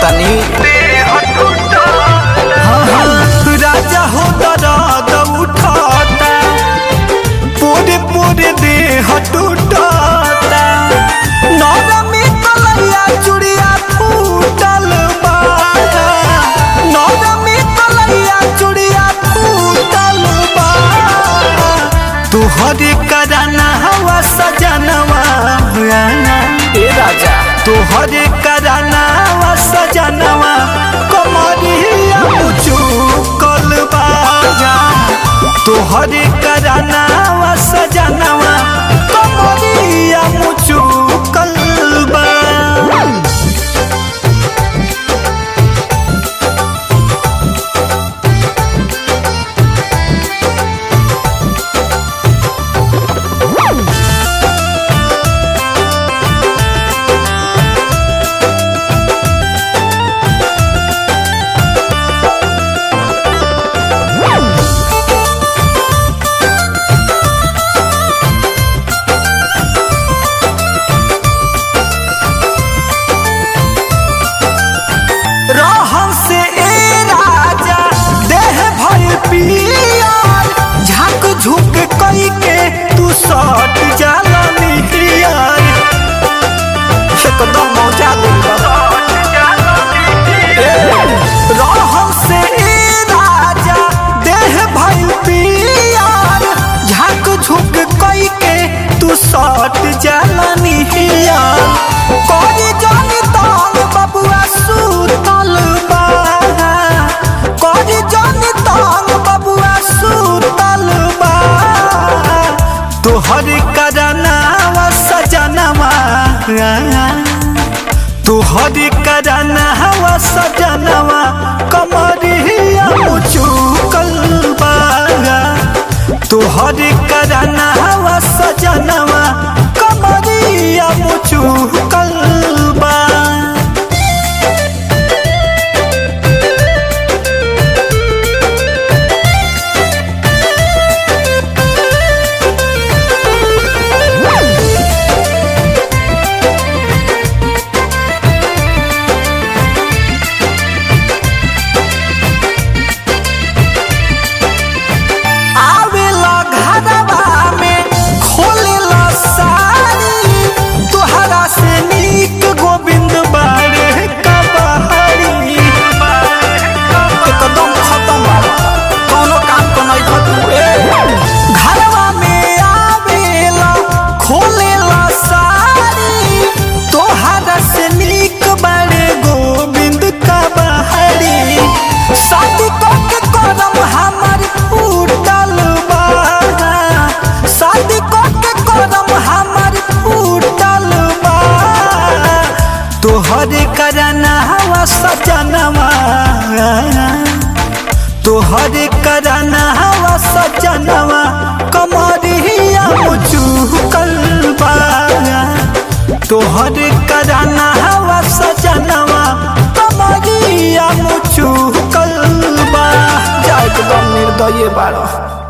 तनी हाँ, हाँ, राजा हो दर्द उठाता पूरे पूरे देह टूटता नौरमी कलैया चुड़िया फूटल बा नौरमी कलैया चुड़िया फूटल बा तुहरे कराना हवा सजनवा ए राजा तुहरे कराना हवा सजनवा कमरिया मुचुकल बा तुहरे कराना हवा सजनवा कमरिया मुचुकल बा रहम से ए राजा देह भय पियर झक झुक कई के तू सट जाला निहियर एकदम मौजा दिल रहम से ए राजा देह भय पियर झक झुक कई के तू सट जाला निहियर कोरी जानी तांग बबुआ सुतल बा कोरी जानी तांग बबुआ सुतल बा तोहर करनावा सजनवा तोहर करनावा सजनवा कमरिया मुचुकल बा तोहर करनावा सजनवा कमरिया मुचुकल बा आवेला घरवा में खोलेला सारी तोहरा से नीक गोविंद बारे कबहरी एकदम खत्म बाबा कोनो काम को नहीं खत्म घरवा में आवेला खोलेला सारी तोहरा से नीक बारे गोविंद कबहरी शादी के करम हमर फूटल बा शादी के करम हमर फूटल बा तोहरे करना हवा सजनवा तोहरे करना हवा सजनवा कमरिया मुचुकल बा तोहरे करना हवा सजनवा कमरिया मुचुकल बा जा एकदम निर्दय बाड़ा